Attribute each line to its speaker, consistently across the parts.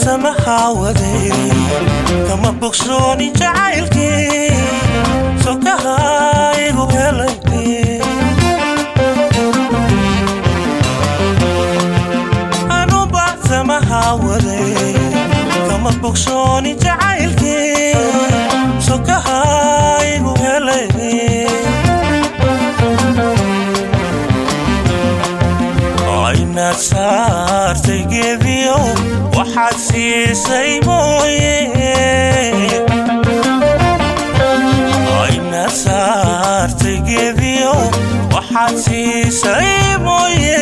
Speaker 1: samaha waday kama bogsooni jacaylkii sokaha igu helay anuba samaha waday kama bogsooni jacaylkii sokaha igu helay aynaad saartay geediyo waxaad siisay mooye aynaad saartay geediyo waxaad siisay mooye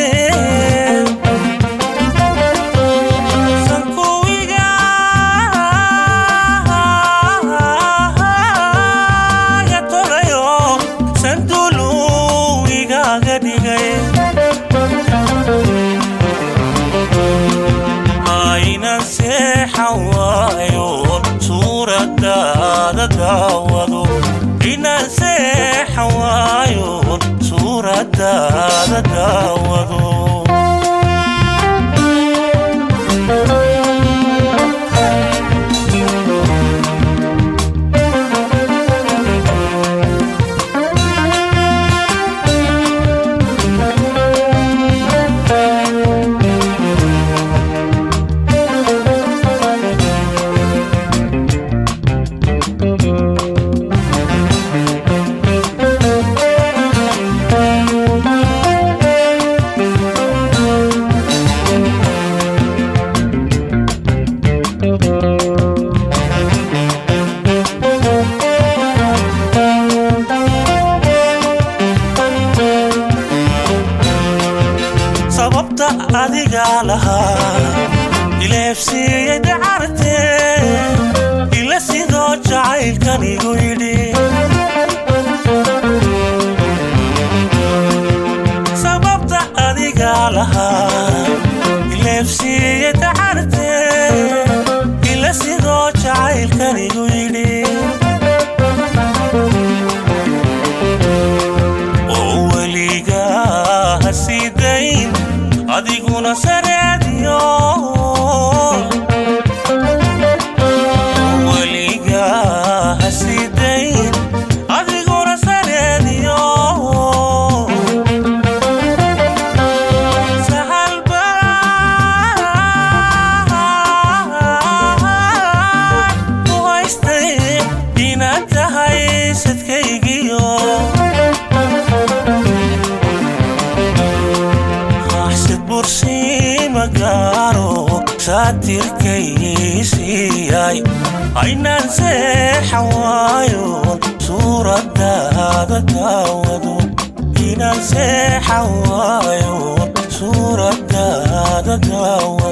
Speaker 1: sankuwiga ya tolayo sanduulu igaaga dhigay aynan seexan waayoon suuradaada daawado inan seexan waayoon suuradaada daawado sababta adigaa lahaa ileefsiiyey dacarte ila sidoo jacaylkan igu yidhi sababta adigaa lahaa ileefsiiyey dacarte ila sidoo jacaylkan igu yidhi oo weligaa ha sii dayn adiguna sareediyo weligaa ha sii dayn adiguna sareediyo sahalba u haystay inaad tahay sadkaygiyo axsid bursiin magaaro saatirkaysiiyay aynaan seexan waayoon suuradaada daawado inaan seexan waayoon suuradaada daawado